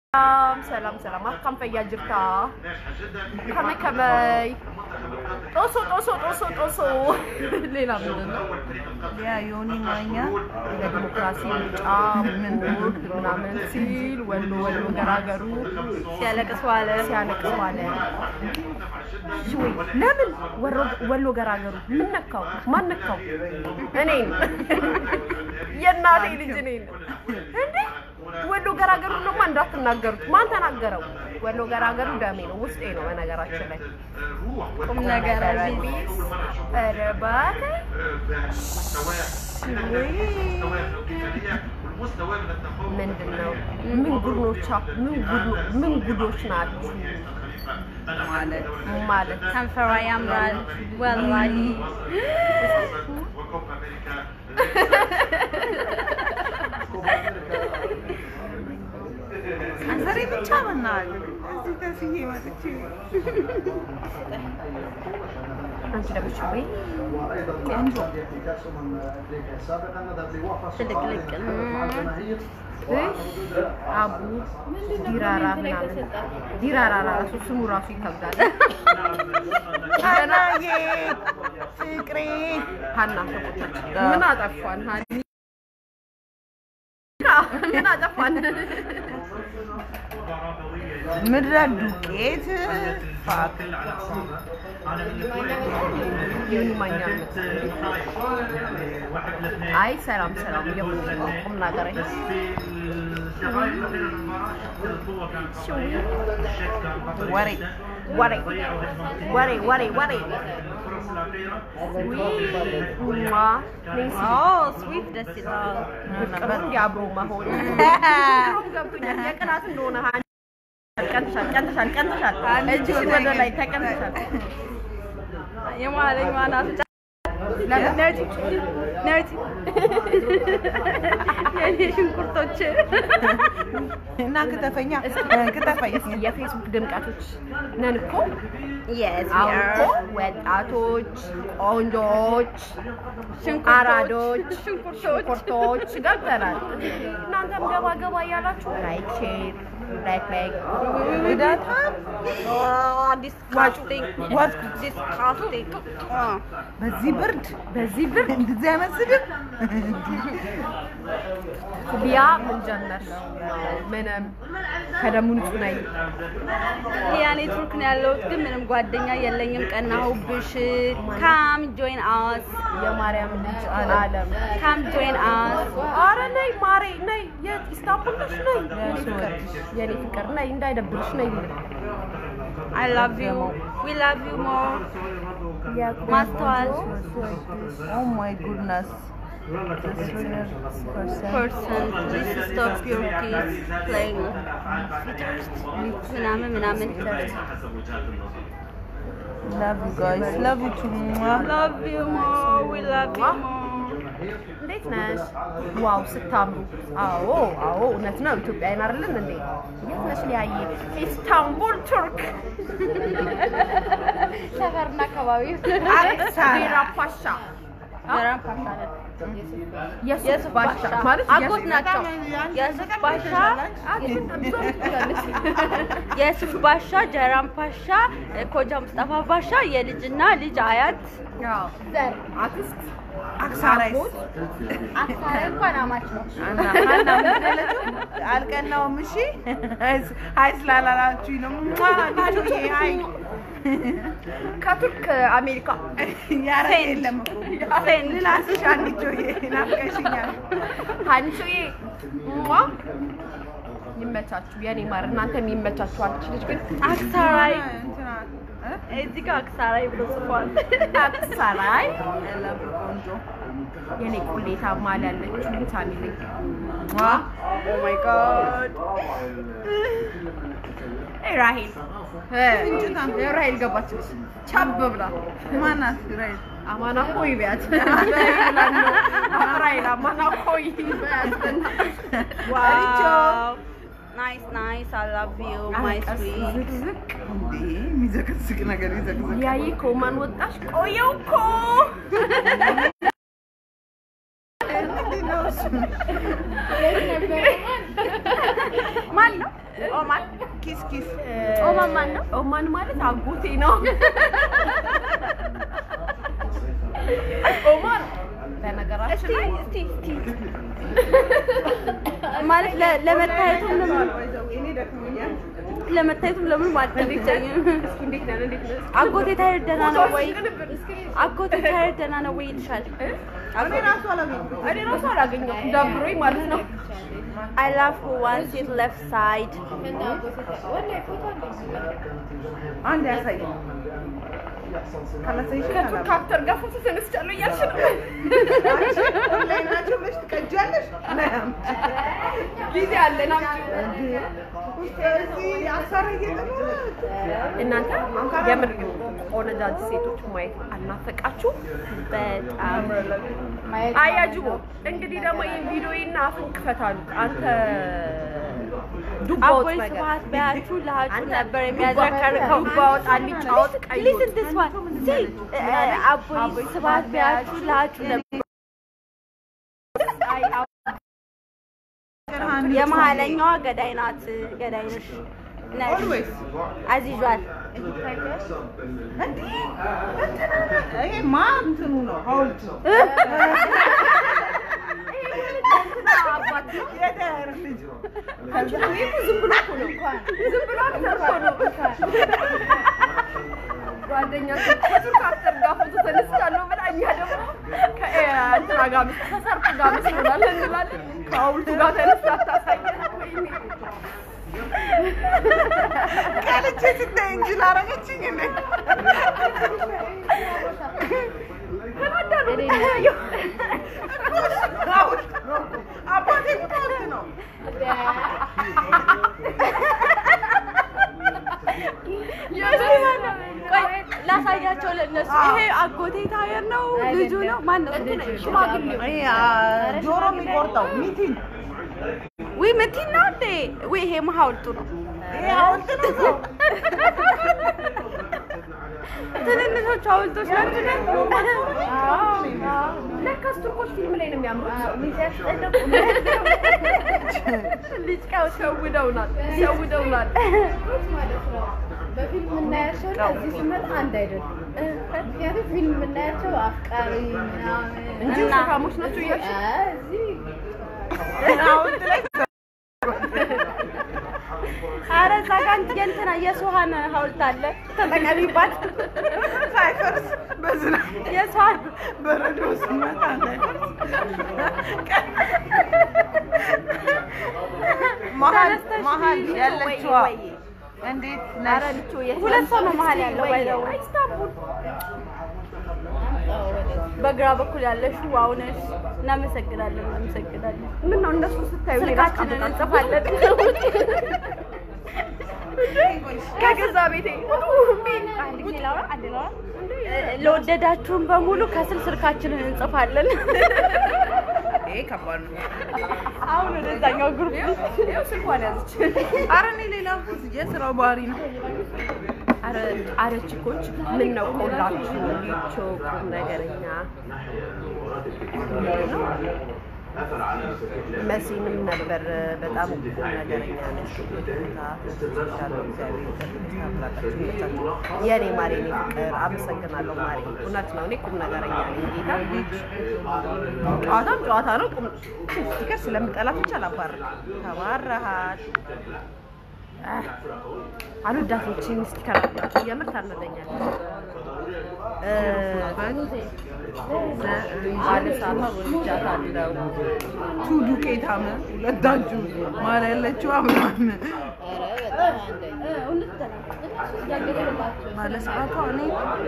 ሰላም ሰላም ሰላም አካም ፈያ ጅርታ ከመይ ከመይ ጦሶ ጦሶ ጦሶ ጦሶ ሌላ ምንድን ነው? ያ ዮኒ ማኛ ለዲሞክራሲ ምርጫ ቦርድ ምናምን ሲል ወሎ ወሎ ገራገሩ ሲያለቅስ ዋለ። ሲያለቅስ ዋለ። ወይ ለምን ወሮ- ወሎ ገራገሩ ምን ነካው? ማን ነካው? እኔን የእናቴ ልጅ እኔን እንዴ ወሎ ገራገሩ ደግሞ እንዳትናገሩት። ማን ተናገረው? ወሎ ገራገሩ ደሜ ነው፣ ውስጤ ነው። በነገራችን ላይ ቁም ነገር ቢስ ኧረ እባክህ ምንድን ነው? ምን ጉድኖቻ ምን ጉድ- ምን ጉዶች ናችሁ ማለት ማለት ከንፈሯ ያምራል ወላሂ። አንሰሪ ብቻ መናል እዚህ ከስዬ መጥቼ አንቺ ደግሞ እሺ ወይ ትልቅልቅ አቡ ዲራራ ምናምን ዲራራ ራሱ ስሙ ራሱ ይከብዳል። ሀናዬ ፍቅሬ ሀና ተቆጣች። ምን አጠፋን? ሀኒ ምን አጠፋን? ምድረ ዱቄት ፋክ ዮኒ ማኛ አይ ሰላም ሰላም የምንለው ቁም ነገር ይሄ ወሬ ወሬ ወሬ ወሬ ወሬ ዋ ኔሲ ስዊት ደስ ይላል። ፍቅር እንዲያብሮ መሆን ድሮም ገብቶኛል። የቅናት እንደሆነ ሀኒ ቀንተሻል ቀንተሻል ቀንተሻል። እጅሽን ወደ ላይ ተቀንተሻል። የማለኝ ማናት ለምን ነርቲ ነርቲ የኔ ሽንኩርቶች እና ክትፈኛ ክትፈኝ የፌስቡክ ድምቀቶች ነን እኮ የስ አሁን እኮ ወጣቶች፣ ቆንጆች፣ አራዶች፣ ሽንኩርቶች ገብተናል። እናንተም ገባ ገባ እያላችሁ ላይክ ሼር ላይክ ላይክ ጉዳታ ዲስካስቲንግ በዚህ ብርድ በዚህ ብር እንደዚህ አይነት ስድብ ቢያ ምን ጀመር? ምንም ከደሙ ንጹህ ነኝ። ያ ኔትወርክ ነው ያለሁት፣ ግን ምንም ጓደኛ የለኝም። ቀናሁብሽ። ካም ጆይን አስ የማርያም ልጅ አለም ካም ጆይን አስ አረ ነይ ማሬ ነይ፣ የት ኢስታንቡል ነሽ? ነይ የኔ ፍቅር የኔ ፍቅር ነይ፣ እንዳይደብርሽ ነይ። አይ ላቭ ዩ ዊ ላቭ ዩ ሞር ማስተዋል Oh my goodness. ፐርሰን ፕሊዝ ስቶፕ ዩር ኪድስ ፕሌይንግ ምናምን ምናምን Love you guys. Love you too. Mwah. ላቭ ዩ ሞር ዊ ላቭ ዩ ሞር እንዴት ነሽ? ዋው ስታምሩ! አዎ አዎ፣ እውነት ነው። ኢትዮጵያዊን አይደለን እንዴ? የት ነሽ ሊያየ? ኢስታንቡል ቱርክ ሰፈርና አካባቢ ዴራ ፓሻ ገራም ፓሻ ነን። የሱፍ ባሻ ማለት አጎት ናቸው። የሱፍ ባሻ የሱፍ ባሻ፣ ጀራም ፓሻ፣ ኮጃ ሙስጠፋ ባሻ የልጅና ልጅ አያት ዘር አክስት አክሳራይስ አክሳሪ እንኳን አማች ነው። እና ሀና ምን አለችው? አልቀናውም። እሺ ሀይ ስላላላችሁኝ ነው። ሟ ናችሁዬ ሀይ ከቱርክ አሜሪካ ያረ የለም እኮ ልላስሽ አንቺዬ ናፍቀሽኛል። ሀንቾዬ ሟ ይመቻችሁ፣ የኔ ማር፣ እናንተም ይመቻችሁ። አንቺ ልጅ ግን አክሳራይ እንትና እ? እዚህ ጋር አክሳራይ ብሎ ጽፏል። አክሳራይ ያለብ ቆንጆ የኔ ቁሌታ ማል ያለችው ፋሚሊ ሟ ኦ ማይ ጋድ ራሄል ራሄል ገባችልሽ ቻብ ብላ ማናት ራይት አማና ኮይ ቢያት ራሄል አማና ኮይ ቢያት ዋው ናይስ ናይስ አይ ላቭ ዩ ማይ ስዊት ዝቅዝቅ እንዴ የሚዘቀዝቅ ነገር ይዘቅዝቅ ያይ ኮማን ወጣሽ ቆየው እኮ ምንድን ነው እሱ? ማን ነው? ኦማን ኪስ ኪስ ኦማን ማን ነው? ኦማን ማለት አጎቴ ነው። ኦማን በነገራችን ላይ እስቲ እስቲ ማለት ለ- ለመታየቱም ለምን እኔ ደክሞኛል። ለመታየቱም ለምን ማለት አይቻኝም። እስኪ እንዴት ነን? እንዴት ነን? አጎቴ ታየር ደህና ነው ወይ? ቅንብር እስኪ አጎቴ ታየር ደህና ነው ወይ ይልሻል። እኔ ራሱ አላገኘሁም። እኔ ራሱ አላገኘሁም ደብሮኝ ማለት ነው። I love who wants it left side. አንድ ያሳይ ካላሳይሽ ከቱርክ አክተር ጋር ፎቶ ተነስቻለሁ እያልሽ ነው። ላይ ናቸው ብለሽ ትቀጃለሽ። ጊዜ አለን አምጪው። እዚህ አሳራ እየጠበረ እናንተ የምር ቆነጃጅ ሴቶች ማየት አልናፈቃችሁ? በጣም አያጅቦ እንግዲህ ደግሞ ይህን ቪዲዮና አፍን ክፈታሉ። አንተ ዱባ ወጥ አቦይ ነገር ስብሐት በያችሁ ለሀጩ አንተ ነበር የሚያዝረከርከው። ዱባ ወጥ አልጫ ወጥ ቀይ ወጥ Listen this one. See, uh, አቦይ ስብሐት በያችሁ ለሀጩ ነበር አይ አዎ፣ የመሀለኛዋ ገዳይ ናት። ገዳይ ነሽ ነሽ ኦልዌይስ አዚዟል። እንዲህ ይሄ ማ እንትኑ ነው ሐውልቱ የዳር ልጅ ዝም ብሎ እኮ ነው ዝም ብሎ ተርፎ ነው ጓደኛ ከቱርክ አክተር ጋር ፎቶ ተነስቻለሁ ብላ እኛ ደግሞ ከእንትና ጋር ምስ- ከሰርግ ጋር መስሎናል እንላለን። ከሐውልቱ ጋር ተነስታ አታሳየን። ወይኔ ቀልቼ ስታይ እንጂ ላረገችኝ እኔ ተናዳ ነው የምታየው። ሐውልት ነው አባቴ እኮ ሐውልት ነው ቆይ ላሳያቸው ለእነሱ። ይሄ አጎቴ ታየር ነው ልጁ ነው ማን ነው? ሽማግሌው ይሄ አ፣ ጆሮ የሚቆርጠው ሚቲን ውይ ምቲን ነው እንዴ? ውይ ይሄ ሐውልቱ ነው። ይሄ ሐውልት ነው ሰው ትንንሾቹ ሐውልቶች ናቸው ደግሞ። ለካስ ቱርኮች ፊልም ላይ ነው የሚያምሩት። ልጅ ቀው ሸውደውናል፣ ሸውደውናል። በፊልም የምናያቸው እና እዚህ ስንመጣ አንድ አይደለም። ምክንያቱም ፊልም የምናያቸው አፍቃሪ ምናምን እንጂ ውሸታሞች ናቸው እያልሽ አይ፣ እዚህ ሐውልት ላይ ኧረ እዛ ጋ የእንትና የሱሀን ሐውልት አለ ተጠቀሚባት። ሳይፈርስ በዝናብ የሱሀን በረዶ ሲመታ እንዳይፈርስ መሀል ተነስተሽ መሀል ልጆ ያለችዋ ወይ ወይ እንዴት ኧረ ነሽ? ልቾ የት ሁለት ሰው ነው መሀል ያለው ወይ ባይዘው ኢስታንቡል በግራ በኩል ያለሽ ዋው ነሽ። እናመሰግናለን፣ እናመሰግናለን። ምን ነው እነሱ ስታዩ ሌላ ስልካችንን እንጽፋለን። ከገዛ ቤቴ አንድ ጊዜ ላውራ፣ አንድ ላውራ። ለወደዳችሁን በሙሉ ከስር ስልካችንን እንጽፋለን። ይሄ ከባድ ነው። አሁን ወደዛኛው ግሩፕ ይኸው ስልኳን ያዘች። ኧረ እኔ ሌላ የስራው ባህሪ ነው። አረ አረ ቺኮች ምን ነው ቆላችሁ ሊቾ ቁም ነገረኛ መሲንም ነበር በጣም ቁም ነገረኛ ነሽ። ሻለው እግዚአብሔር ይመስገን ይመቻችሁ። የኔ ማሬ እኔ ፍቅር አመሰግናለሁ ማሬ። እውነት ነው እኔ ቁም ነገረኛ ነኝ። ጌታ ጨዋታም ጨዋታ ነው። ቁም ስቲከር ስለምጠላ ብቻ አላባርም። ተባረሃል። አህ፣ አልወዳትም ይህችን ስቲከር አላቸው የምር ታነደኛለች። እ፣ ባለሳቷ ወልጃታለሁ። ቱ ዱቄታም ሁለታችሁ ማለ ያለችው አምናም ባለ ሰዓቷ እኔ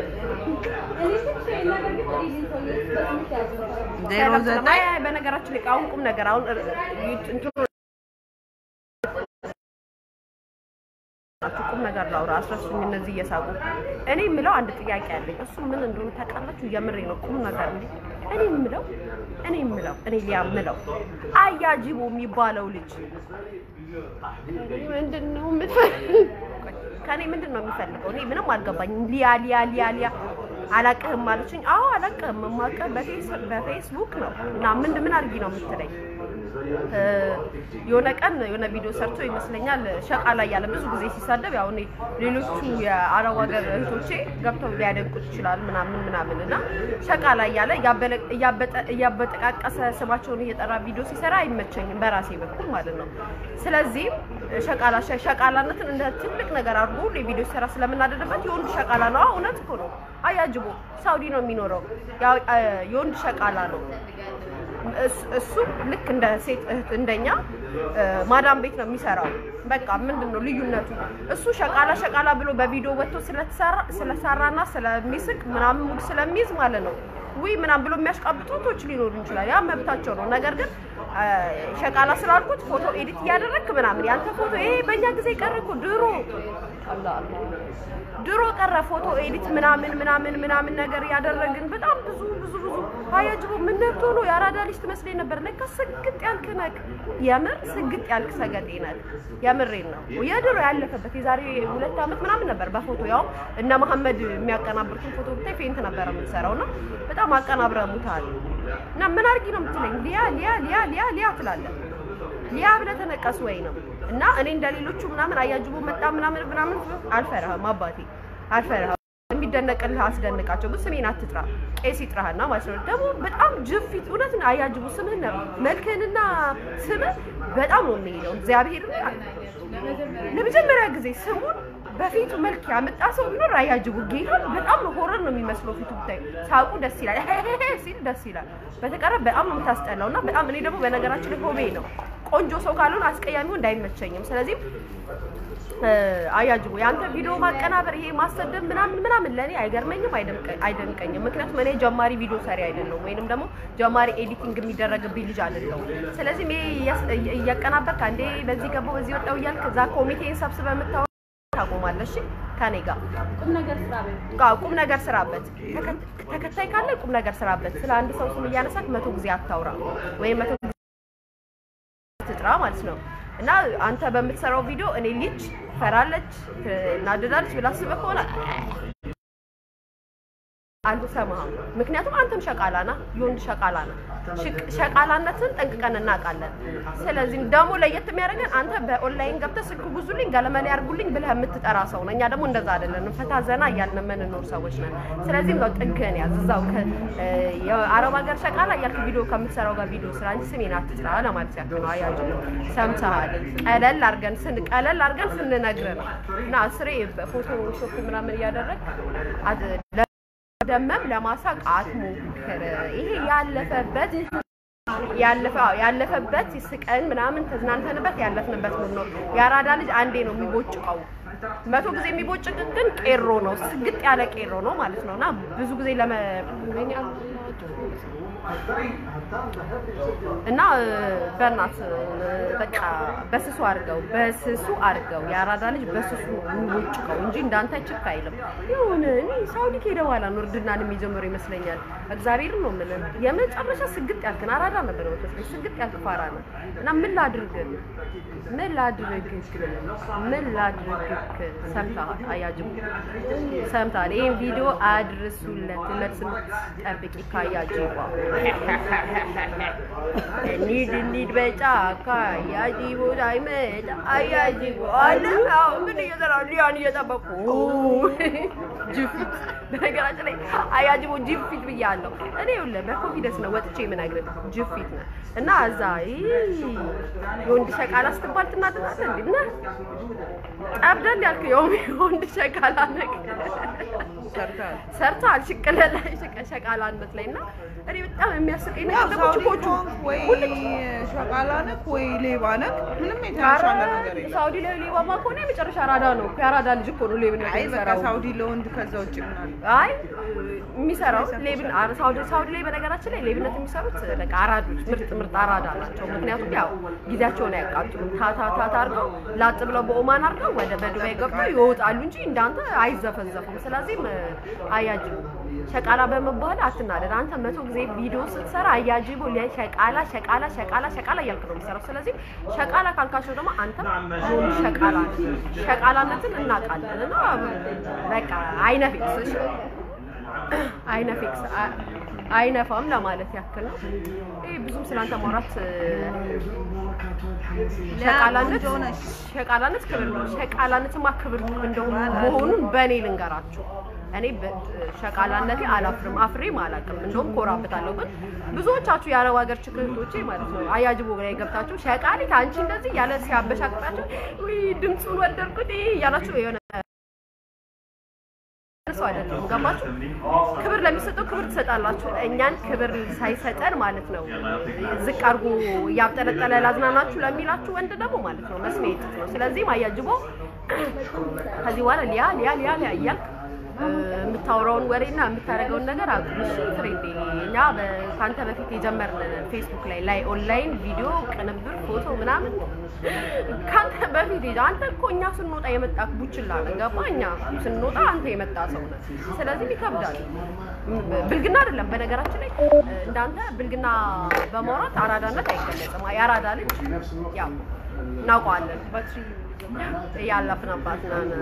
ዜሮ ዘጠኝ አይ፣ አይ፣ በነገራችን ላይ አሁን ቁም ነገር አሁን እ- እንትኑ ቁም ነገር ላውራ አስረሱኝ። እነዚህ እየሳቁ እኔ የምለው አንድ ጥያቄ አለኝ። እሱ ምን እንደሆነ ታውቃላችሁ? የምሬ ነው። ቁም ነገር እንዴ እኔ የምለው እኔ የምለው እኔ ሊያ የምለው አያጅቦ የሚባለው ልጅ ምንድን ነው የምትፈልገው? ከእኔ ምንድን ነው የሚፈልገው? እኔ ምንም አልገባኝም። ሊያ ሊያ ሊያ ሊያ አላቅህም አለችኝ። አዎ አላቅህም። የማውቅህ በፌስ በፌስቡክ ነው እና ምን ምን አድርጊ ነው የምትለኝ? እ፣ የሆነ ቀን የሆነ ቪዲዮ ሰርቶ ይመስለኛል ሸቃላ እያለ ብዙ ጊዜ ሲሳደብ ያው እኔ ሌሎቹ የአረብ ሀገር እህቶቼ ገብተው ሊያደንቁት ይችላል ምናምን ምናምን እና ሸቃላ እያለ እያበለ- እያበጠ- እያበጠቃቀሰ ስማቸውን እየጠራ ቪዲዮ ሲሰራ አይመቸኝም በራሴ በኩል ማለት ነው። ስለዚህም ሸቃላ ሸ- ሸቃላነትን እንደ ትልቅ ነገር አድርጎ ሁሌ ቪዲዮ ሲሰራ ስለምናደድበት የወንድ ሸቃላ ነው። አዎ፣ እውነት እኮ ነው። አያጅቦ ሳውዲ ነው የሚኖረው። ያው አ፣ የወንድ ሸቃላ ነው። እሱ- እሱ ልክ እንደ ሴት እህት እንደኛ እ፣ ማዳም ቤት ነው የሚሰራው። በቃ ምንድን ነው ልዩነቱ? እሱ ሸቃላ ሸቃላ ብሎ በቪዲዮ ወጥቶ ስለተሰራ ስለሰራና ስለሚስቅ ምናምን ሙድ ስለሚይዝ ማለት ነው ውይ ምናምን ብሎ የሚያሽቃብጡ እህቶች ሊኖሩ ይችላል። ያ መብታቸው ነው። ነገር ግን እ፣ ሸቃላ ስላልኩት ፎቶ ኤዲት እያደረግክ ምናምን ያንተ ፎቶ ይሄ በእኛ ጊዜ ቀረ እኮ ድሮ አላህ አላህ ድሮ ቀረ ፎቶ ኤዲት ምናምን ምናምን ምናምን ነገር ያደረግን በጣም ብዙ ብዙ ብዙ አያጅቦ ምን ነብቶ ነው የአራዳ ልጅ ትመስለኝ ነበር። ለካ ስግጥ ያልክ ነህ፣ የምር ስግጥ ያልክ ሰገጤ ነህ። የምሬን ነው። የድሮ ያለፈበት የዛሬ ሁለት ዓመት ምናምን ነበር በፎቶ ያው እነ መሐመድ የሚያቀናብሩትን ፎቶ ብታይ ፌንት ነበረ የምትሰራው እና በጣም አቀናብረሙታል። እና ምን አድርጊ ነው የምትለኝ? ሊያ ሊያ ሊያ ሊያ ሊያ ትላለህ ሊያ ብለህ ተነቀስ ወይ ነው እና እኔ እንደሌሎቹ ምናምን አያጅቦ መጣ ምናምን ምናምን አልፈራህም፣ አባቴ አልፈራህም። የሚደነቅልህ አስደንቃቸው፣ ግን ስሜን አትጥራ። ቄስ ይጥራህና ማለት ነው። ደግሞ በጣም ጅፊት እውነት ነው። አያጅቦ ስምህን ነው መልክህንና ስምህ በጣም ነው የሚሄደው። እግዚአብሔር ለመጀመሪያ ጊዜ ስሙን በፊቱ መልክ ያመጣ ሰው ቢኖር አያጅቡ ጌታን በጣም ነው ሆረር ነው የሚመስለው። ፊቱ ብታይ ሳቁ ደስ ይላል ሲል ደስ ይላል። በተቀረ በጣም ነው የምታስጠላው እና በጣም እኔ ደግሞ በነገራችን ላይ ሆቤ ነው ቆንጆ ሰው ካልሆነ አስቀያሚው እንዳይመቸኝም። ስለዚህ እ፣ አያጅቡ የአንተ ቪዲዮ ማቀናበር ይሄ ማሰደብ ምናምን ምናምን ለእኔ አይገርመኝም አይደንቀ- አይደንቀኝም። ምክንያቱም እኔ ጀማሪ ቪዲዮ ሰሪ አይደለሁም ወይንም ደግሞ ጀማሪ ኤዲቲንግ የሚደረግብኝ ልጅ አይደለሁም። ስለዚህም ይሄ እያስ- እያ- እያቀናበርክ አንዴ በዚህ ገባው በዚህ ወጣው እያልክ እዛ ኮሚቴን ሰብስበህ የምታወ ታቆማለሽ ከኔ ጋር ቁም ነገር ስራ በይ። ጋ ቁም ነገር ስራበት። ተከ- ተከታይ ካለ ቁም ነገር ስራበት። ስለ አንድ ሰው ስም እያነሳት መቶ ጊዜ አታውራ ወይም መቶ ጊዜ ትጥራ ማለት ነው። እና አንተ በምትሰራው ቪዲዮ እኔ ልጅ ፈራለች ትናደዳለች ብላ አስበህ ከሆነ አልሰማህም። ምክንያቱም አንተም ሸቃላ ና የወንድ ሸቃላ ና ሸቃላነትን ጠንቅቀን እናውቃለን። ስለዚህ ደግሞ ለየት የሚያደርገን አንተ በኦንላይን ገብተህ ስልክ ጉዙልኝ ገለመሌ ያርጉልኝ ብለህ የምትጠራ ሰው ነው። እኛ ደግሞ እንደዛ አይደለንም። ፈታ ዘና እያልን የምንኖር ሰዎች ነን። ስለዚህ ነው ጥግህን ያዝ እዛው ከ- እ፣ የአረብ ሀገር ሸቃላ እያልክ ቪዲዮ ከምትሰራው ጋር ቪዲዮ ስራ እንጂ ስሜን አትጥራ ለማለት ያክል ነው። አያጅ ሰምተሃል? ቀለል አድርገን ስን ቀለል አድርገን ስንነግርህ ነው እና ስሬ በፎቶ ሾፕ ምናምን እያደረግ ደመም ለማሳቅ አትሞክር። ይሄ ያለፈበት ያለፈ አዎ፣ ያለፈበት ስቀን ምናምን ተዝናንተንበት ያለፍንበት ሙድ ነው። የአራዳ ልጅ አንዴ ነው የሚቦጭቀው። መቶ ጊዜ የሚቦጭቅ ግን ቄሮ ነው፣ ስግጥ ያለ ቄሮ ነው ማለት ነው። እና ብዙ ጊዜ ለመ እና እ፣ በእናት እ፣ በቃ በስሱ አድርገው በስሱ አድርገው የአራዳ ልጅ በስሱ የሚቦጭቀው እንጂ እንዳንተ ችክ አይልም። ይሁን እኔ ሳውዲ ከሄደ በኋላ ነው እርድናን የሚጀምሩ ይመስለኛል። እግዚአብሔርን ነው የምልህ የመጨረሻ ስግጥ ያልክን አራዳ ነበር መስለኝ። ስግጥ ያልክ ፋራ ነው እና ምን ላድርግ ምን ላድርግ ምን ላድርግ ሰምተሃል? አያጅቡ ሰምተሃል? ይህን ቪዲዮ አድርሱለት መልስ ጠብቂ ካያጅባ እንሂድ እንሂድ በጫካ አያጅቦ ሳይመጣ አያጅቦ አለ አዎ ምን እየሰራ ሊያን እየጠበቁ ጅፊት በነገራችን ላይ አያጅቦ ጅፊት ብያለሁ እኔ ይኸውልህ በኮንፊደንስ ነው ወጥቼ የምነግርህ ጅፊት ነው እና እዛ ይህ የወንድ ሸቃላ ስትባል ትናደዳለህ እንዴ እና ጠብደል ያልክ የውም የወንድ ሸቃላ ነገር ሰርተሃል። ሰርተሃል ሽቅለላ ሸቃላነት ላይ እና እኔ በጣም የሚያስቀኝ ያው ነገር ደግሞ ሳውዲ ችኮቹ ከሆንክ ወይ ሸቃላ ነክ ወይ ሌባ ነክ ምንም የተሻለ ነገር የለም። ሳውዲ ላይ ሌባማ ከሆነ የመጨረሻ አራዳ ነው እኮ የአራዳ ልጅ እኮ ነው ሌብነት አይ በቃ የሚሰራው ሳውዲ ለወንድ ከዛ ውጭ ምን አለ? አይ የሚሰራው ሌብን አረ ሳውዲ ሳውዲ ላይ በነገራችን ላይ ሌብነት የሚሰሩት በቃ አራዶች ምርጥ ምርጥ አራዳ ናቸው። ምክንያቱም ያው ጊዜያቸውን አያቃጥሉም። ታታ ታታ አድርገው ላጥ ብለው በኦማን አድርገው ወደ በዱባይ ገብተው ይወጣሉ እንጂ እንዳንተ አይዘፈዘፉም። ስለዚህም አያጅቡ ሸቃላ በመባል አትናደድ። አንተ መቶ ጊዜ ቪዲዮ ስትሰራ አያጅቡ ለሸቃላ ሸቃላ ሸቃላ ሸቃላ እያልክ ነው የሚሰራው። ስለዚህ ሸቃላ ካልካቸው ደግሞ አንተም የሆኑ ሸቃላ ነህ። ሸቃላነትን እናውቃለን እና በቃ አይነፊክስ እሺ አይነፊክስ አይነፋም ለማለት ያክል ነው። ይህ ብዙም ስላንተ ማውራት እ፣ ሸቃላነት ቆንጆ ነሽ። ሸቃላነት ክብር ነው። ሸቃላነትማ ክብር እንደሆነ መሆኑን በእኔ ልንገራችሁ። እኔ በ- ሸቃላነቴ አላፍርም፣ አፍሬም አላውቅም። እንደውም ኮራበታለሁ። ግን ብዙዎቻችሁ የአረብ ሀገር ችክህቶቼ ማለት ነው አያጅቦ ላይ ገብታችሁ ሸቃሊት አንቺ እንደዚህ ያለ ሲያበሻቅጣችሁ ውይ ድምፁን ወደድኩት ይሄ እያላችሁ የሆነ ሰው አይደለም። ገባችሁ? ክብር ለሚሰጠው ክብር ትሰጣላችሁ። እኛን ክብር ሳይሰጠን ማለት ነው ዝቅ አድርጎ እያብጠለጠለ ላዝናናችሁ ለሚላችሁ ወንድ ደግሞ ማለት ነው መስሚያ የጥጥ ነው። ስለዚህም አያጅቦ ከዚህ በኋላ ሊያ ሊያ ሊያ ሊያ እያልክ እ፣ የምታወራውን ወሬና የምታደርገውን ነገር አቁም። እሺ ፍሬንዴ፣ እኛ በ- ከአንተ በፊት የጀመርን ፌስቡክ ላይ ላይ ኦንላይን ቪዲዮ ቅንብር፣ ፎቶ ምናምን ከአንተ በፊት የጀ- አንተ እኮ እኛ ስንወጣ የመጣ ቡችላ ነህ። ገባህ? እኛ ስንወጣ አንተ የመጣ ሰው ነህ። ስለዚህ ይከብዳል። ም- ብልግና አይደለም። በነገራችን ላይ እ፣ እንዳንተ ብልግና በማውራት አራዳነት አይገለጽም። የአራዳ ልጅ ያው እናውቀዋለን። ያለፍንባት ነን።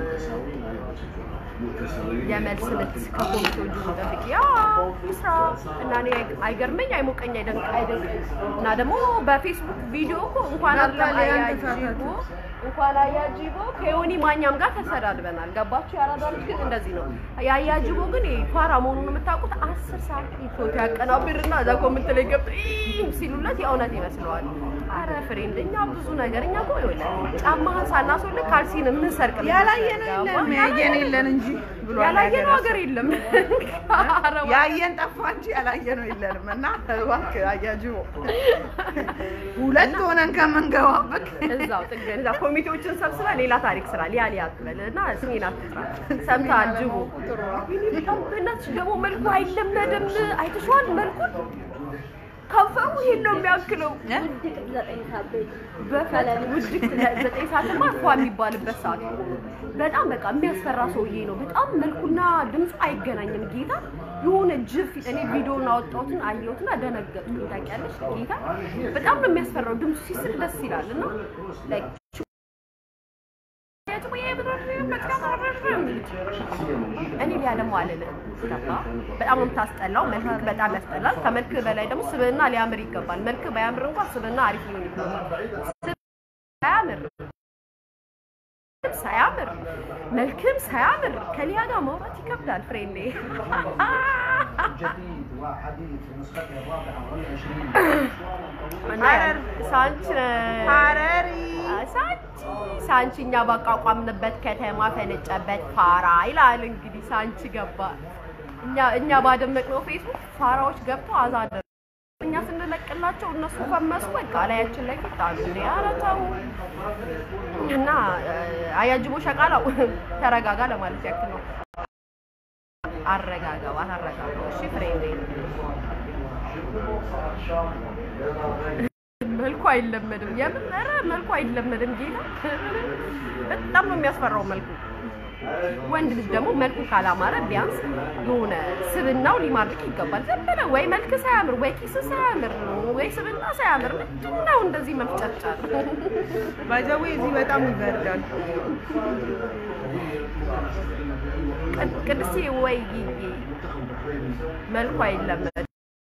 የመልስ ምት ከኮሚቴዎቹ ጠብቂ ያ ስራ እና እኔ አይገርመኝ አይሞቀኝ አይደንቅ አይደንቀኝ እና ደግሞ በፌስቡክ ቪዲዮ እኮ እንኳን በቃ ሊያን አያጂቦ እንኳን አያጂቦ ከዮኒ ማኛም ጋር ተሰዳድበናል። ገባችሁ? ያራዳ ልጅ ግን እንደዚህ ነው። የአያጂቦ ግን ፋራ መሆኑን የምታውቁት አስር ሰዓት ፎቶ ያቀናብርና እዛ ኮመንት ላይ ገብቶ ኢም ሲሉለት የእውነት ይመስለዋል። አረ ፍሬንድ፣ እኛ ብዙ ነገር እኛ እኮ ይኸውልህ ጫማህን ሳናስወልቅ ካልሲን የምንሰርቅ ልጆች ነን። ያላየነው የለም ያየን የለን እንጂ ብሏል ያላየነው ሀገር የለም። አረ ያየን ጠፋ እንጂ ያላየነው የለንም። እና እባክህ አያጅቦ ሁለት ሆነን ከምንገባበት እዛው ጥገን እዛ ኮሚቴዎችን ሰብስበ ሌላ ታሪክ ስራ ሊያ ሊያ አትበል እና ስሜን አትጥራ። ሰምተሃል? ጅቡ በጣም በእናትሽ ደግሞ መልኩ አይለመድም። አይተሽዋል መልኩን ከንፈሩ ይሄን ነው የሚያክለው። በፈለግ ውድቅት ዘጠኝ ሰዓትማ ፏ የሚባልበት ሰዓት ነው። በጣም በቃ የሚያስፈራ ሰውዬ ነው። በጣም መልኩና ድምፁ አይገናኝም። ጌታ የሆነ ጅፍ እኔ ቪዲዮውን አወጣሁትን አየሁትና ደነገጥኩኝ። ታውቂያለሽ ጌታ በጣም ነው የሚያስፈራው። ድምፁ ሲስቅ ደስ ይላል እና like እኔ ሊያለሙ አልልም። ገባ? በጣም ነው የምታስጠላው። መልክ በጣም ያስጠላል። ከመልክ በላይ ደግሞ ስብዕና ሊያምር ይገባል። መልክ ባያምር እንኳን ስብዕና አሪፍ ሊሆን ይገባል። ሳያምር ሳያምር መልክም ሳያምር ከሊያ ጋር ማውራት ይከብዳል። ፍሬንዴ ሐረር ሳንች ሐረሪ ሳንቺ ሳንቺ እኛ ባቋቋምንበት ከተማ ፈነጨበት ፋራ ይላል። እንግዲህ ሳንቺ ገባ እኛ እኛ ባደመቅነው ፌስቡክ ፋራዎች ገብተው አዛደር እኛ ስንለቅላቸው እነሱ ፈመሱ። በቃ ላያችን ላይ ፊት አሉ እንዴ! ኧረ ተው እና እ፣ አያጅቦ ሸቃላው ተረጋጋ ለማለት ያክል ነው። አረጋጋው አታረጋጋው። እሺ ፍሬንዴ መልኩ አይለመድም። የምን ኧረ መልኩ አይለመድም። ጌታ በጣም ነው የሚያስፈራው መልኩ። ወንድ ልጅ ደግሞ መልኩ ካላማረ ቢያንስ የሆነ ስብናው ሊማርክ ይገባል። ዝም ብለህ ወይ መልክ ሳያምር ወይ ኪስ ሳያምር ወይ ስብና ሳያምር ምንድን ነው እንደዚህ መፍጨርጨር? ባይዘዌ እዚህ በጣም ይበርዳል። ቅድ- ቅድስቴ ወይ መልኩ አይለመድም።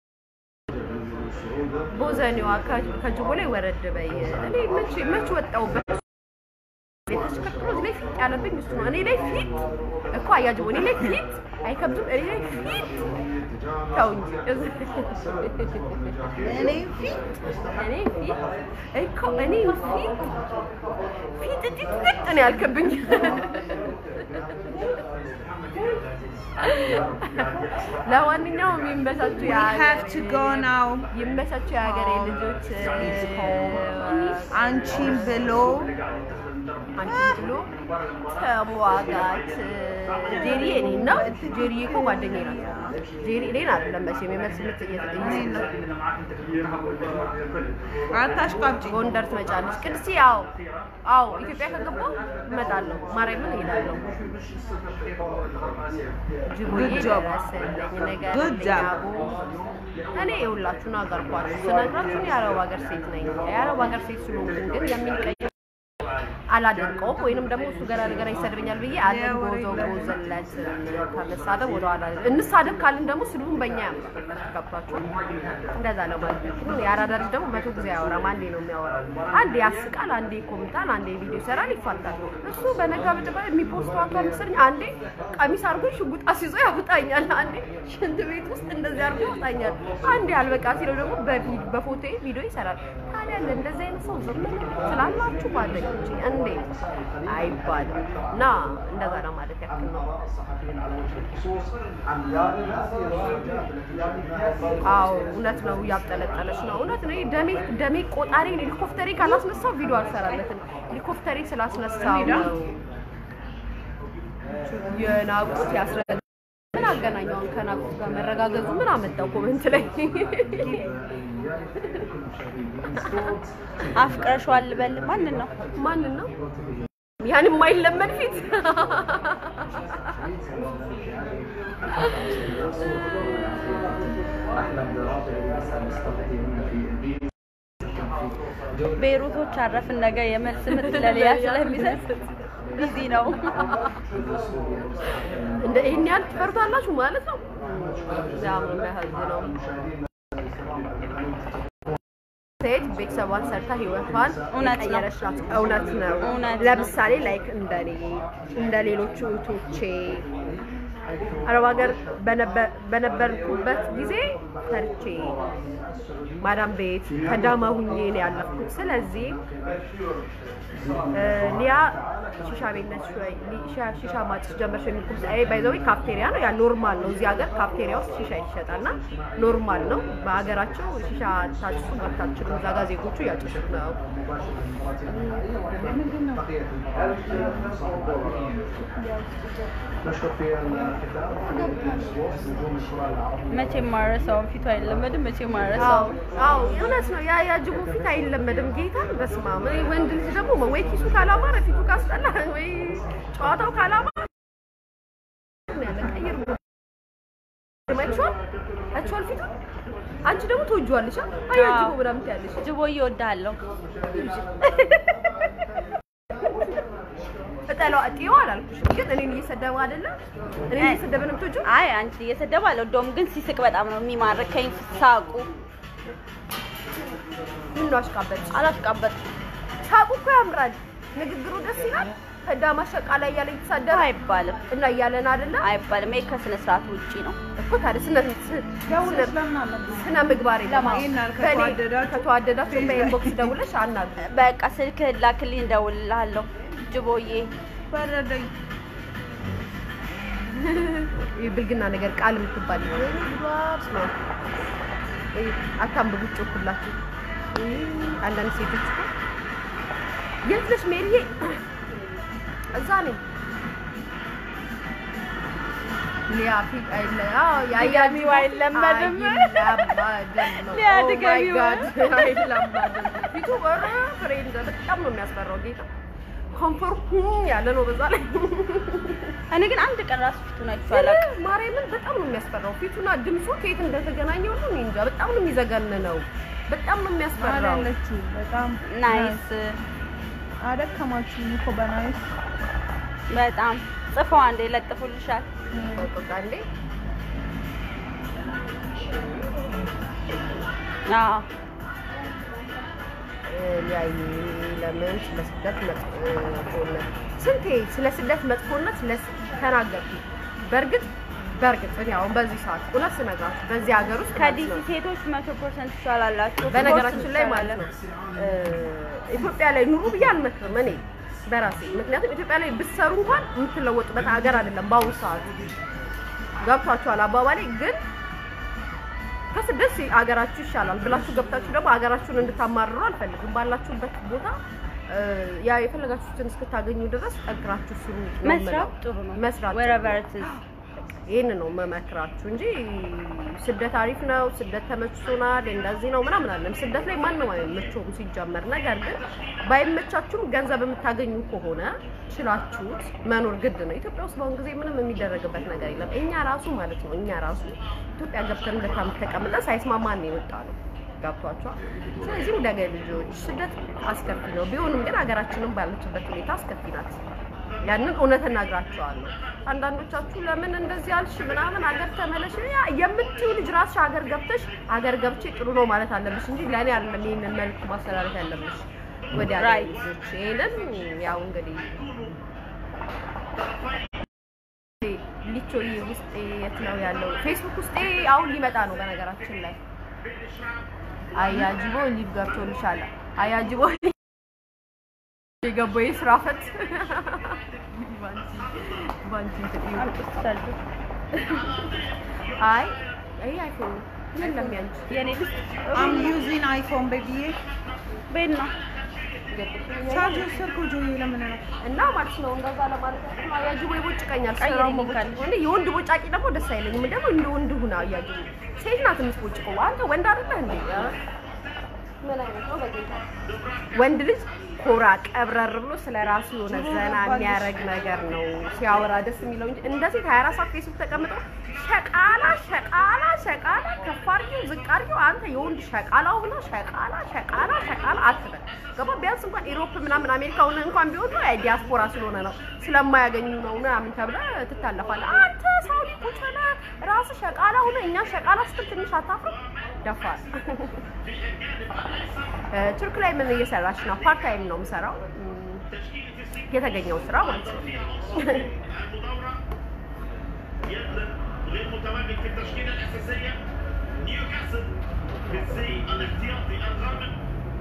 ቦዘኔዋ ከ- ከጅቦ ላይ ወረድ በይ። እኔ መቼ መቼ ወጣሁበት ተሽከርክሮ እዚህ ላይ ፊት ያለብኝ እሱ ነው። እኔ ላይ ፊት እኮ አያጅቦ እኔ ላይ ፊት አይከብድም። እኔ ላይ ፊት ተው እንጂ እኔ ፊት እኔ ፊት እኮ እኔ ፊት ፊት ጥጥ ጥጥ ነው ያልከብኝ። ለማንኛውም ይመቻችሁ we have to go now ይመቻችሁ የሀገሬ ልጆች። አንቺን ብሎ አንቺ ብሎ ተሟጋች ጄሪ እኔን ነው። ጄሪ እኮ ጓደኛዬ ናት። ጄሪ እኔን አይደለም መቼም የመልስ ምት እየሰጠኝ አታሽቃብጪ። ጎንደር ትመጫለች። ቅድስት ያው አዎ ኢትዮጵያ ከገባሁ እመጣለሁ። ማርያምን እሄዳለሁ። ጅቡዬ Good job. ደረሰልኝ ነገር Good job. እኔ የሁላችሁን አገርኳችሁ ስነግራችሁ እኔ የአረብ ሀገር ሴት ነኝ። የአረብ ሀገር ሴት ስለሆንኩኝ ግን የሚንቀኝ አላደንቀውም ወይንም ደግሞ እሱ ገና ነገር ይሰድበኛል ብዬ አልጎዘጎዘለት ከመሳደብ ወደኋላ እንሳደብ ካልን ደግሞ ስድቡን በእኛ ያምራል። ገብቷችኋል? እንደዛ ለማለት ነው። የአራዳ ልጅ ደግሞ መቶ ጊዜ አያወራም፣ አንዴ ነው የሚያወራው። አንዴ ያስቃል፣ አንዴ ኮምታል፣ አንዴ ቪዲዮ ይሰራል፣ ይፋታል። እሱ በነጋ በጭባ የሚፖስተው አቷ ምስልኝ አንዴ ቀሚስ አድርጎ ሽጉጥ አስይዞ ያወጣኛል፣ አንዴ ሽንት ቤት ውስጥ እንደዚህ አድርጎ ያወጣኛል፣ አንዴ አልበቃ ሲለው ደግሞ በቪ- በፎቶ ቪዲዮ ይሰራል። ታዲያ እንደዚህ አይነት ሰው ዝም ትላላችሁ ጓደኞቼ? እንዴት አይባልም። እና እንደዛ ነው ማለት ያክል ነው። አዎ እውነት ነው። እያብጠለጠለች ነው። እውነት ነው። ደሜ ደሜ ቆጣሪ ሄሊኮፕተሬ ካላስነሳው ቪዲዮ አልሰራለትም። ሄሊኮፕተሬ ስላስነሳው ነው የናቁት ያስረ ምን አገናኘውን ከናቁት ጋር መረጋገዙ ምን አመጣው? ኮሜንት ላይ አፍቅረሽዋል ልበል ማንን ነው? ማንን ነው ያን የማይለመድ ፊት ቤይሩቶች አረፍን ነገ የመልስ ምት ለሊያ ስለሚሰጥ ቢዚ ነው። እንደ ይሄን ያህል ትፈርታላችሁ ማለት ነው። በጣም ነው የሚያሳዝነው። ሴት ቤተሰቧን ሰርታ ህይወቷን እውነት ነው። የቀየረች ናት። እውነት ነው። እውነት ነው። ለምሳሌ ላይክ እንደኔ እንደ ሌሎቹ እህቶቼ አረብ ሀገር በነበ- በነበርኩበት ጊዜ ሰርቼ ማዳም ቤት ከዳማ ሁኜ ነው ያለፍኩት። ስለዚህ እ፣ ሊያ ሺሻ ቤት ነች ወይ ሊ- ሺሻ- ሺሻ ማጭስ ጀመርሽ የሚል ኩርስ አይ ባይዘዊ ካፍቴሪያ ነው ያ ኖርማል ነው። እዚህ ሀገር ካፍቴሪያ ውስጥ ሺሻ ይሸጣልና ኖርማል ነው። በሀገራቸው ሺሻ ታጭሱ መታችሉ እዛ ጋር ዜጎቹ እያጨሱት ነው። መቼም ማረሰውን ፊቱ አይለመድም። መቼም አዎ ማረሰውን አዎ እውነት ነው። ያ ያጅቡ ፊት አይለመድም። ጌታን በስመ አብ እኔ ወንድ ልጅ ደግሞ ወይ ኪሱ ካላማረ ፊቱ ካስጠላ ወይ ጨዋታው ካላማረ ያለ ቀይር ማይቻል አቻል ፊቱ አንቺ ደግሞ ትወጂዋለሽ። አይ ያጅቡ ምናምን ትያለሽ። ጅቦዬ እወድሃለሁ። እጠላው እጤው አላልኩሽም፣ ግን እኔን እየሰደበ አይደለም እኔን እየሰደበ ነው የምትወጂው። አይ አንቺ እየሰደቡ አልወደውም፣ ግን ሲስቅ በጣም ነው የሚማርከኝ ሳቁ። ምን ነው አሽቃበጥ አላፍቃበት ሳቁ እኮ ያምራል። ንግግሩ ደስ ይላል። ከዳማ ሸቃ ላይ እያለ የተሳደበ አይባልም እና እያለን አይደለም አይባልም። ይሄ ከስነ ስርዓት ውጪ ነው። እኮ ታዲያ ስነ ደውለሽ ለምን አመጣሽ? ስነ ምግባር የለም። ይሄን ያህል በእኔ ከተዋደዳችሁ ከተዋደዳችሁ በኢንቦክስ ደውለሽ አናግሪ። በቃ ስልክህን ላክልኝ፣ እደውልልሃለሁ። ጅቦዬ በረደኝ። ይህ ብልግና ነገር ቃል የምትባል ነው። አታንብቡ፣ ጮኩላችሁ። አንዳንድ ሴቶች እኮ የት ነሽ ሜሪዬ? እዛ ነኝ። ሊያ ፊት አይለ አዎ ድገሚው አይለመድም። አይለመድም ነው። ሊያ Oh my ድገሚው። God፣ አይለመድም። ፊቱ ኧረ ፍሬንድ በጣም ነው የሚያስፈራው ጌታ ኮንፈር ያለ ነው በዛ ላይ እኔ ግን አንድ ቀን ራሱ ፊቱን አይቼው አላውቅም። ማርያምን በጣም ነው የሚያስፈራው። ፊቱና ድምፁ ከየት እንደተገናኘው ነው እኔ እንጃ። በጣም ነው የሚዘገንነው። በጣም ነው መሀል የሚያስፈራው። ያለችው በጣም ናይስ አደከማችሁ እኮ በናይስ በጣም ጽፈው አንዴ ይለጥፉልሻል። በቃ እንዴ አዎ ሊያይ ለምን ስለ ስደት መጥፎነት ስንቴ ስለ ስደት መጥፎነት ስለ ተናገርኩ። በእርግጥ በእርግጥ እኔ አሁን በዚህ ሰዓት እውነት ስነግራችሁ በዚህ ሀገር ውስጥ ማለት ከዲሲ ነው ሴቶች መቶ ፐርሰንት ይሻላላችሁ። በነገራችን ላይ ማለት ነው እ፣ ኢትዮጵያ ላይ ኑሩ ብዬ አልመክርም እኔ በራሴ ምክንያቱም ኢትዮጵያ ላይ ብትሰሩ እንኳን የምትለወጡበት ሀገር አይደለም በአሁኑ ሰዓት ገብቷችኋል አባባሌ ግን ከስደት ሲ- ሀገራችሁ ይሻላል ብላችሁ ገብታችሁ ደግሞ ሀገራችሁን እንድታማርሩ አልፈልግም ባላችሁበት ቦታ እ፣ ያ የፈለጋችሁትን እስክታገኙ ድረስ ጠንክራችሁ ስሩ ነው መስራት የምለው። ጥሩ ነው። መስራት wherever it is ይህን ነው መመክራችሁ እንጂ ስደት አሪፍ ነው፣ ስደት ተመችቶናል፣ እንደዚህ ነው ምናምን አለም። ስደት ላይ ማንም አይመቸውም ሲጀመር። ነገር ግን ባይመቻችሁም ገንዘብ የምታገኙ ከሆነ ችላችሁት መኖር ግድ ነው። ኢትዮጵያ ውስጥ በአሁኑ ጊዜ ምንም የሚደረግበት ነገር የለም። እኛ ራሱ ማለት ነው እኛ ራሱ ኢትዮጵያ ገብተን ሁለት ዓመት ተቀምጠን ሳይስማማን ነው የወጣ ነው። ገብቷቸዋል። ስለዚህ ውደገ ልጆች ስደት አስከፊ ነው። ቢሆንም ግን ሀገራችንም ባለችበት ሁኔታ አስከፊ ናት። ያንን እውነት እነግራቸዋለሁ። አንዳንዶቻችሁ ለምን እንደዚህ አልሽ ምናምን ሀገር ተመለሽ ያ የምትይው ልጅ ራስሽ ሀገር ገብተሽ ሀገር ገብቼ ጥሩ ነው ማለት አለብሽ እንጂ ለእኔ አይደለም ይህንን መልዕክት ማስተላለፍ ያለብሽ ወደ ሀገር Right. ልጆች። ይሄንን ያው እንግዲህ ሊቾዬ ውስጤ የት ነው ያለው? ፌስቡክ ውስጤ አሁን ሊመጣ ነው በነገራችን ላይ አያጅቦ ሊቭ ገብቶልሻል። አያጅቦ የገባው የስራ ፈት ባንቺ እንትን እዩ። አምጥቻለሁ። አይ ይሄ አይፎን ነው። የለም ያንቺ የኔ ልጅ I'm using iPhone baby ቤት ነው። ቻርጅ ወሰድኩ ጆዬ ለምን ነው እና ማለት ነው እንደዛ ለማለት ያክል ነው። አያጅቦ ይቦጭቀኛል። ቀይረኝ ስራው መቦጭቅ ካለሽ። ሆነ የወንድ ቦጫቂ ደግሞ ደስ አይለኝም። ደግሞ እንደ ወንድ ሁና አያጅቦ ሴት ናት የምትቦጭቀው። አንተ ወንድ አይደለህ እንዴ? ኧረ ምን አይነት ነው በጌታ ወንድ ልጅ ኮራ ቀብረር ብሎ ስለ ራሱ የሆነ ዘና የሚያደርግ ነገር ነው ሲያወራ ደስ የሚለው እንጂ እንደ ሴት 24 ሰዓት ፌስቡክ ተቀምጦ ሸቃላ ሸቃላ ሸቃላ ከፍ አድርጊው ዝቅ አድርጊው አንተ የወንድ ሸቃላው ብላ ሸቃላ ሸቃላ ሸቃላ አትበል። ገባ ቢያንስ እንኳን ኢሮፕ ምናምን አሜሪካ ሆነ እንኳን ቢሆን ነው ዲያስፖራ ስለሆነ ነው ስለማያገኙ ነው ምናምን ተብለህ ትታለፋለህ። አንተ ሳውዲ ቁጭ ብለህ ራስህ ሸቃላ ሆነ እኛ ሸቃላ ስትል ትንሽ አታፍርም? ደፋር ቱርክ ላይ ምን እየሰራች ነው? ፓርት ታይም ነው የምሰራው እም፣ የተገኘው ስራ ማለት ነው። غير متواجد في التشكيله الاساسيه نيوكاسل بالزي الاحتياطي الرابع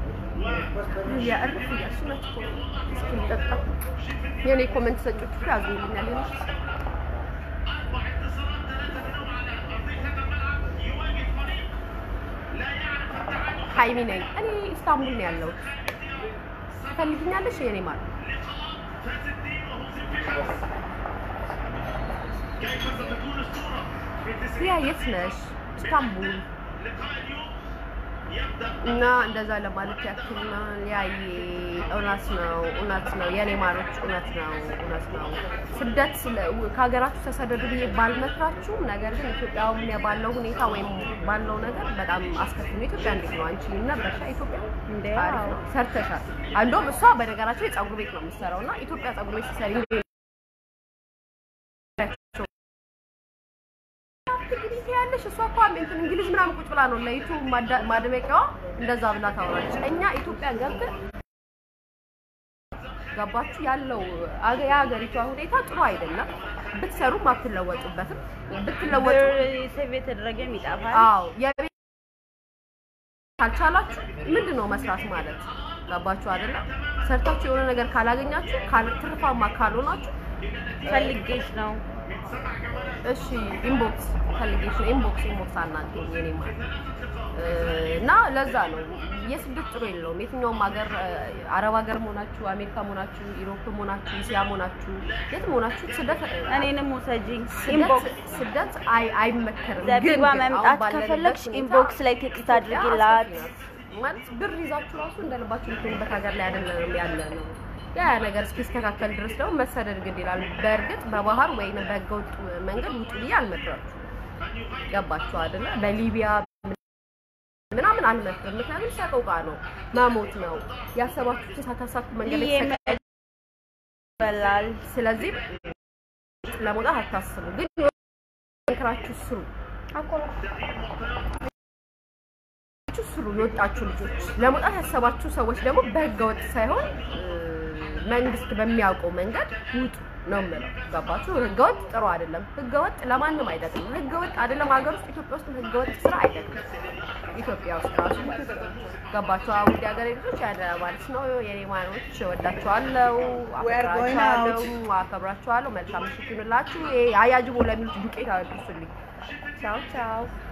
የእርፍ እያስመት እስኪጠጣ የኔ ኮመንት ሰጮች ሁሉ ያዝኑልኛል። ሌሎች اربع انتصارات ثلاثه منهم على ارضيه الملعب يواجه فريق لا يعرف التعادل ሀይሚ ነኝ እኔ ኢስታንቡል ነው ያለሁት። ትፈልጊኛለሽ? የኔ ማለት فاز الدين وهزم في الشمس كيف ستكون الصوره في 90 ያ የት ነሽ? ኢስታንቡል لقاء اليوم يبدا እና እንደዛ ለማለት ያክል ነው። ያዬ እውነት ነው፣ እውነት ነው የኔ ማሮች፣ እውነት ነው፣ እውነት ነው። ስደት ስለ- ከሀገራችሁ ተሰደዱ ብዬ ባልመክራችሁም፣ ነገር ግን ኢትዮጵያ አሁን ባለው ሁኔታ ወይም ባለው ነገር በጣም አስከፊ ነው። ኢትዮጵያ እንዴት ነው? አንቺ ነበርሻ ኢትዮጵያ እንዴ? አሪፍ አዎ። ነው፣ ሰርተሻል። አንዶም እሷ በነገራቸው የፀጉር ቤት ነው የምትሰራው እና ኢትዮጵያ ፀጉር ቤት ስትሰሪ እንዴት እንግሊዝ ያለሽ እሷ እኮ እንትን እንግሊዝ ምናምን ቁጭ ብላ ነው ለዩቱብ ማዳ- ማድመቂያዋ እንደዛ ብላ ታወራለች። እኛ ኢትዮጵያ ገብተን ገባችሁ ያለው አገ- የሀገሪቷ ሁኔታ ጥሩ አይደለም። ብትሰሩም አትለወጡበትም። ብትለወጡ ብር ሴቭ የተደረገም ይጠፋል። አዎ የቤት ካልቻላችሁ ምንድን ነው መስራት ማለት ገባችሁ አይደለም? ሰርታችሁ የሆነ ነገር ካላገኛችሁ ካል- ትርፋማ ካልሆናችሁ ፈልጌሽ ነው። እሺ ኢንቦክስ ፈልጌሽ ነው። ኢንቦክስ ኢንቦክስ አናገኝ የኔ ማለት እ፣ እና ለዛ ነው የስደት ጥሩ የለውም። የትኛውም ሀገር እ፣ አረብ ሀገር መሆናችሁ፣ አሜሪካ መሆናችሁ፣ ኢሮፕ መሆናችሁ፣ እስያ መሆናችሁ፣ የትም መሆናችሁ ስደት እ፣ እኔንም ውሰጂኝ። ስደት ኢንቦክስ ስደት አይ አይመከርም። ግን ዘቢባ ግን መምጣት አሁን ባለንበት ከፈለግሽ ሁኔታ ኢንቦክስ ላይ ቴክስት ኢትዮጵያ አድርጊላት። አስከፊ ናት። ማለት ብር ይዛችሁ ራሱ እንደልባችሁ የምትሆኑበት ሀገር ላይ አይደለም ያለ ነው። ያ ያ ነገር እስኪስተካከል ድረስ ደግሞ መሰደድ ግድ ይላል። በእርግጥ በባህር ወይም በህገወጥ መንገድ ውጡ ብዬ አልመክራችሁ። ገባችሁ አይደለ? በሊቢያ ምናምን አልመክርም። ምክንያቱም ሰቆቃ ነው፣ መሞት ነው። ያሰባችሁትን ሳታሳኩ መንገድ ላይ ይሄ ተሰቃ- ይበላል። ስለዚህ ለመውጣት አታስቡ፣ ግን ጠንክራችሁ ስሩ። ችሁ ስሩ የወጣችሁ ልጆች ለመውጣት ያሰባችሁ ሰዎች ደግሞ በህገ ወጥ ሳይሆን እ፣ መንግስት በሚያውቀው መንገድ ውጡ ነው የምለው። ገባችሁ? ህገ ወጥ ጥሩ አይደለም። ህገ ወጥ ለማንም አይጠቅምም። ህገ ወጥ አይደለም ሀገር ውስጥ ኢትዮጵያ ውስጥ ህገ ወጥ ስራ አይጠቅምም። ኢትዮጵያ ውስጥ ራሱ ገባችሁ? ውድ ሀገሬ ልጆች ያለ ማለት ነው። የኔ ማኖች ወዳችኋለሁ፣ We are going አከብራችኋለሁ፣ አከብራችኋለሁ። መልካም ምሽት ይሁንላችሁ። ይሄ አያጅቦ ለሚሉት ዱቄት አድርሱልኝ። ቻው ቻው